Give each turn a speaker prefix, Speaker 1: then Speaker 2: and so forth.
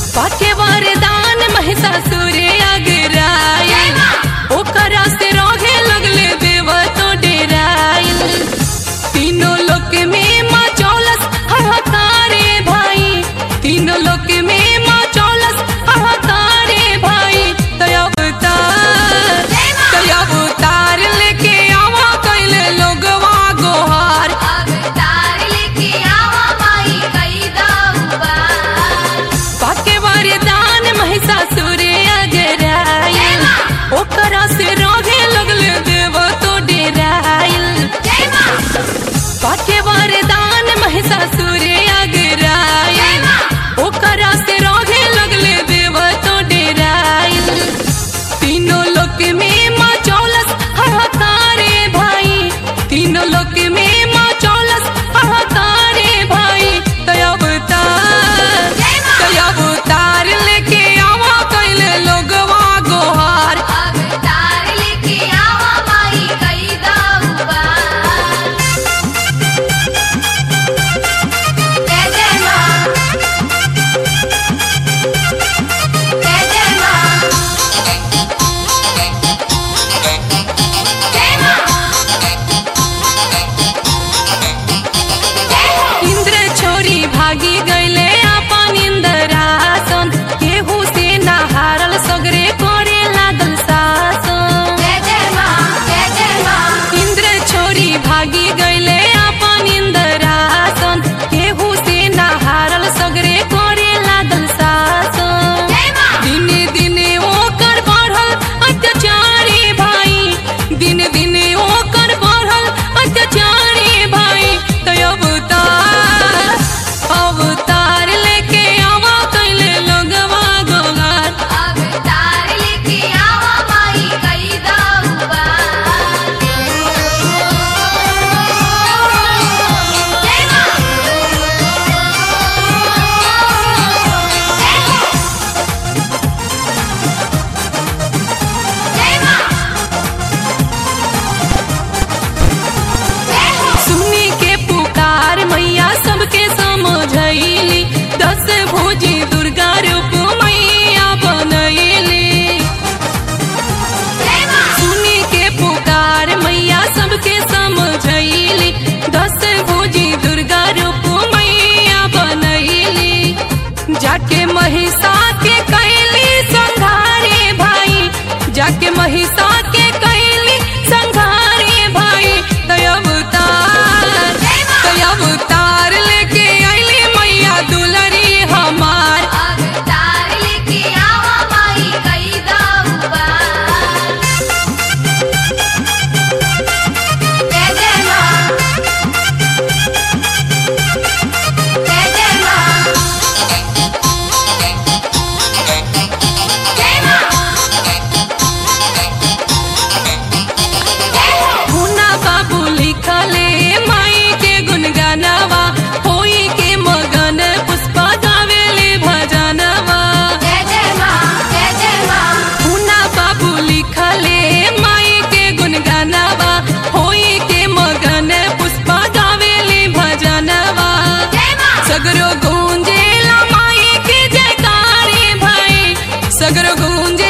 Speaker 1: पाके वरदान महिषासुर अगराइल ओकरा से रहे लगले देव तो डेराइल तीनों लोक में माँ चौलस हाहाकारे भाई तीनों लोक में माँ चौलस हाहाकारे भाई तया अवतार तया अवतार लेके आवा कैले लोगवा गोहार
Speaker 2: अवतार लेके आवा माई कई दाऊबार
Speaker 1: पाके वरदान महिषासुर अगराइल ओकरा से रहे लगले देव तो डेराइल
Speaker 2: जय मां
Speaker 1: पाके वरदान महिषासुर अगराइल ओकरा से रहे लगले देव तो डेराइल तीनों लोक में माँ चौलस हाहाकारे भाई तीनों लोक में माँ चौलस हाहाकारे भाई तया अवतार तया अवतार लेके आवा कैले लोगवा गोहार
Speaker 2: अवतार लेके आवा माई कई दाऊबार जय जय मां जय जय मां जय मां जय हो
Speaker 1: इंद्र छोरी भागी गईले अपन इंद्रासन केहू से ना हारल सगरे करे लागल शासन
Speaker 2: जय जय मां जय जय मां
Speaker 1: इंद्र छोरी भागी गईले अपन इंद्रासन केहू से ना हारल सगरे करे लागल शासन
Speaker 2: जय मां
Speaker 1: दिने दिने ओकर बढ़ल अत्याचारी भाई दिने दिने ओकर बढ़ल अत्याचारी भाई तो अवतार अवतार लेके आवा कैले लोगवा गोगार
Speaker 2: अवतार लेके आवा माई कई दाऊबार जय मां जय हो जय मां जय हो
Speaker 1: सुनी के पुकार मैया सबके समझैली दस भुजी दुर्गा रूप मैया बनैली
Speaker 2: जय मां
Speaker 1: सुनी के पुकार मैया सबके समझैली दस भुजी दुर्गा रूप मैया बनैली जाके महिषा के कैली संघारे भाई जाके महिषा के कैली संघारे भाई तय अवतार तय अवतार लेके अइली मैया दुलरी हमार
Speaker 2: अवतार लेके आवा माई कई दाऊबार जय जय मां जय जय मां जय मां जय हो
Speaker 1: मुन्ना बाबू लिखले माई के गुनगानवा होई के मगन पुष्पा गावेले भजनवा
Speaker 2: जय जय मां जय जय मां
Speaker 1: मुन्ना बाबू लिखले माई के गुनगानवा होई के मगन पुष्पा गावेले भजनवा
Speaker 2: जय मां
Speaker 1: सगरो गूंजेला माई के जयकारे भाई सगरो गूंजे